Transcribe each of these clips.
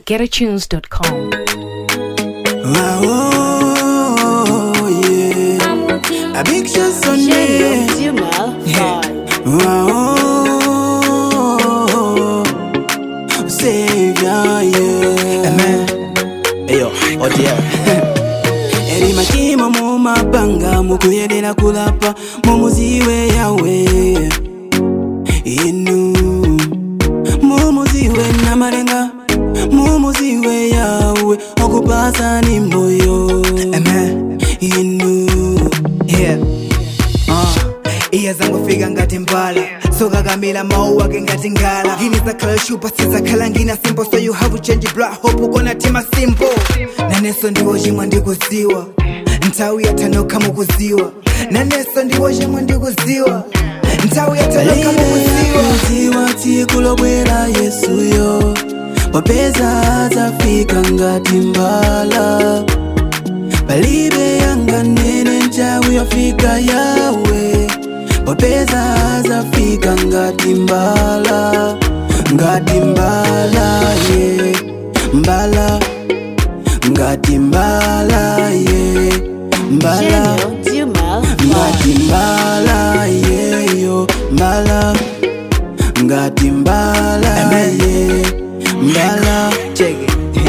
www.getatunes.com. Oh, yeah. A big shot on me. Oh, Savior, yeah. Amen. Eyo, oh dear. eri makima mu mabanga mukuyerera kulapa mumuziwe yawe inu mumuziwe namalenga mumuziwe yawe okupasa ni moyo inu yeah. uh. iya zangu fika ngati mbala sokakamila mawu ake ngati ngala ngini zakhala shupa sizakhala ngina simple so you have to change blood hope ukona tima simple naneso ndiwo chimwe ndikuziwa nthawi yatanokha mukuziwa naneso ndiwo chimwe ndikuziwa nthawi yatanokha mukuziwa kuziwa tsiku lobwera yesuyo popeza zafika ngati mbala palibe yanganene nthawi yofika yawe popeza zafika ngati mbala ngati mbala ye mbala ngati mbala ye mbala ngati mbala yeyo mbala ngati mbala ye mbala cheke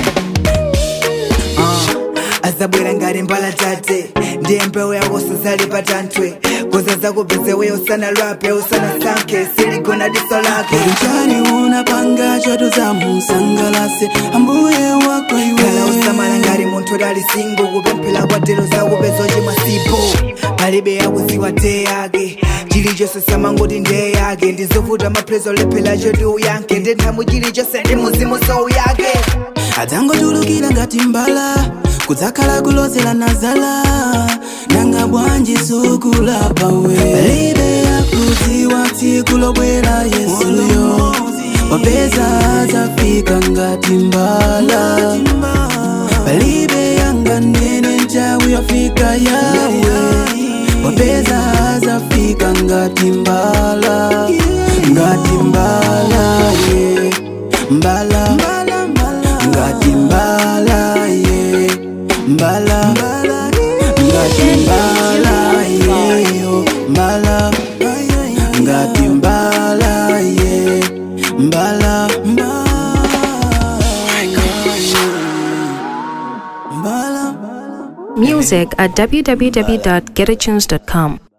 uh, azabwera ngati mbala tate ndiye mbewu yako sazali patantwe koza zakupeze usana lwape usana sanke siligona diso lake Kuchani unapanga choto za musangalase ambuye wako kala iwe usamala ngati munthu dali singo kupemphera kwatero zakupeza chimwe sipo palibe yakuziwa te yake chilichonse samangoti ndiye yake ndizovuta maplezo olephera chotu yanke ndi nthamu chilichonse ndi muzimu sowu yake adzangotulukira ngati mbala kudzakhala kulozera nazala nanga bwanji sukulapa we palibe yakudziwa tsiku lobwera yesuyo popeza zafika ngati mbala palibe yanganene nthawi yofika yawe popeza zafika ngati mbala ngati mbala ye mbala ngati mbala ye mbala ngati mbala yeyo mbala ngati mbala ye mbala mbala Music at www.getatunes.com.